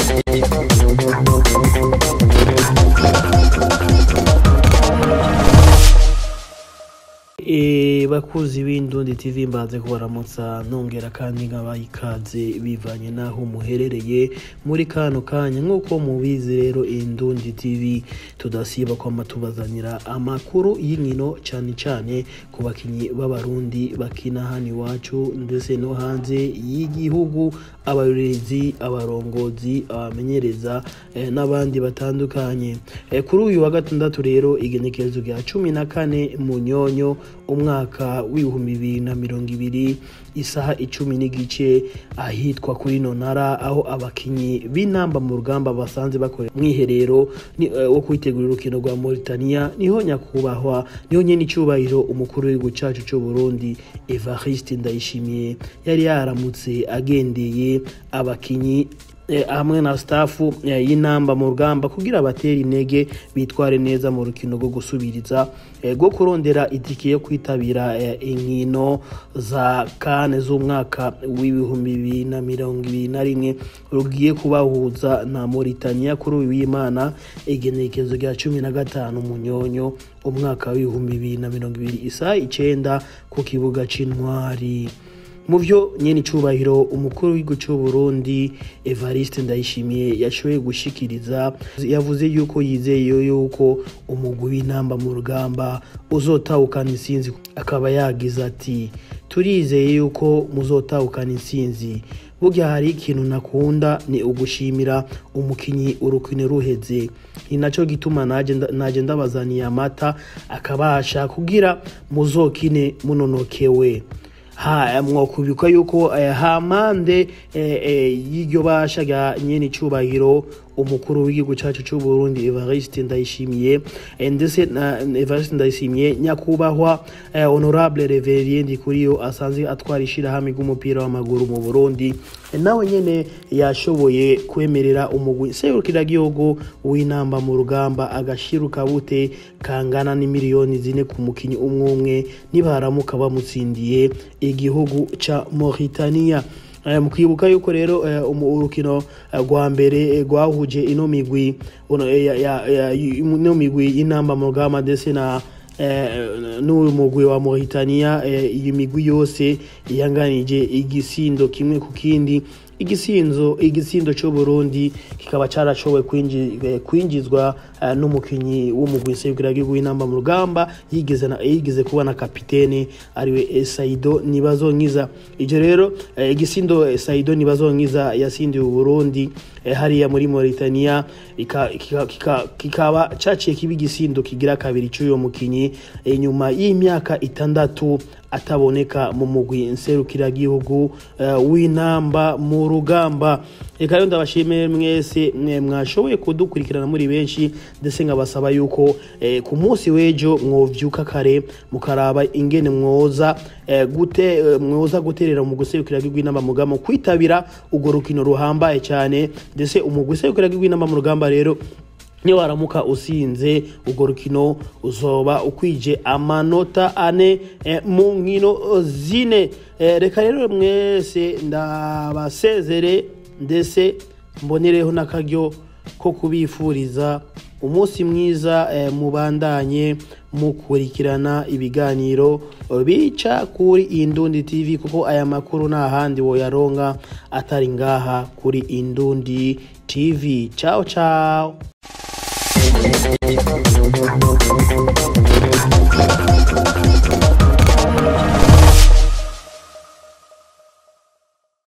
E, bakuzi b'indundi tv mbanze kubaramutsa nongera kandi nkabaha ikaze bivanye n'aho muherereye muri kano kanya nk'uko mubizi rero indundi tv tudasiba kwama tubazanira amakuru y'inkino cane cane ku bakinyi b'abarundi bakina hano iwacu ndetse no hanze y'igihugu abarorezi abarongozi abamenyereza eh, n'abandi batandukanye eh, kuri uyu wa gatandatu rero igenekerezo rya cumi na kane munyonyo umwaka w'ibihumbi bibiri na mirongo ibiri isaha icumi n'igice ahitwa kuri nonara aho abakinyi b'inamba mu rugamba basanze bakorera mwiherero ni, eh, wo kwitegura urukino rwa Mauritania niho nyakubahwa niho nyene icubahiro umukuru w'igihugu cacu c'u Burundi Evariste Ndayishimiye yari yaramutse agendeye abakinyi eh, hamwe na stafu eh, y'inamba mu rugamba kugira batere intege bitware neza mu rukino rwo gusubiriza eh, rwo kurondera itike yo kwitabira eh, inkino za kane z'umwaka w'ibihumbi bibiri na mirongo ibiri na rimwe rugiye kubahuza na Mauritania kuri uyu w'Imana igenekerezo rya cumi na gatanu munyonyo umwaka w'ibihumbi bibiri na mirongo ibiri isaha icenda ku kibuga c'intwari mu byo nyene icubahiro umukuru w'igihugu c'u Burundi Evariste Ndayishimiye yashoboye gushikiriza yavuze yuko yizeye yuko umugwi w'intamba mu rugamba uzotahukana intsinzi akaba yagize ati turizeye yuko muzotahukana intsinzi burya hari ikintu nakunda ni ugushimira umukinyi urukino ruheze ni naco gituma naje nda- naje ndabazaniye amata akabasha kugira muzokine munonokewe ha mwokubikwa yuko eh, hampande eh, eh, y'iryo basha rya nyene icubahiro umukuru w'igihugu cacu c'u Burundi Evariste Ndayishimiye eh, ndetse na Evariste Ndayishimiye nyakubahwa eh, honorable Reverien Ndikuriyo asanzwe atwara ishirahamwe ry'umupira w'amaguru mu Burundi eh, nawe nyene yashoboye kwemerera umugwi serukiragihugu w'inamba mu rugamba agashiruka bute kangana n'imiliyoni zine ku mukinyi umwe umwe nibaramuka bamutsindiye igihugu ca Mauritania Eh, mu kwibuka yuko rero eh, umu- urukino eh, rwa mbere eh, rwahuje ino migwi uno, eh, ya- ya- ya- ino migwi y'inamba mu rugamba ndetse na eh, n'uyu mugwi wa Mauritania eh, iyi migwi yose yanganije igisindo kimwe ku kindi igisinzo igitsindo cyo Burundi kikaba carashoboye kwinji- eh, kwinjizwa eh, n'umukinyi w'umugwi serukiragihugu w'inamba mu rugamba yigeze na yigeze kuba na kapitene ariwe eh, Saido Nibazonkiza ivyo rero eh, igisindo eh, Saido Nibazonkiza yasindiye Burundi eh, hariya muri Mauritania ika- kika- kika- kikaba caciye kiba igisindo kigira kabiri c'uyo mukinyi eh, nyuma y'imyaka itandatu ataboneka mu mugwi nserukiragihugu eh, w'inamba mu rugamba reka rero ndabashimire mwese mwe mwashoboye kudukurikirana muri benshi ndetse nkabasaba yuko eh, ku munsi w'ejo mwovyuka kare mukaraba ingene mwoza eh, gute eh, mwoza guterera mu guserukiragihugu w'inamba mu rugamba kwitabira urwo rukino ruhambaye cyane ndetse umugwi userukiragihugu w'inamba mu rugamba rero niyo waramuka usinze urwo rukino uzoba ukwije amanota ane eh, mu nkino zine Eh, reka rero mwese ndabasezere ndetse mbonereho n'akaryo ko kubifuriza umunsi mwiza eh, mubandanye mukurikirana ibiganiro bica kuri Indundi TV kuko aya makuru nta handi woyaronka atari ngaha kuri Indundi TV ciao ciao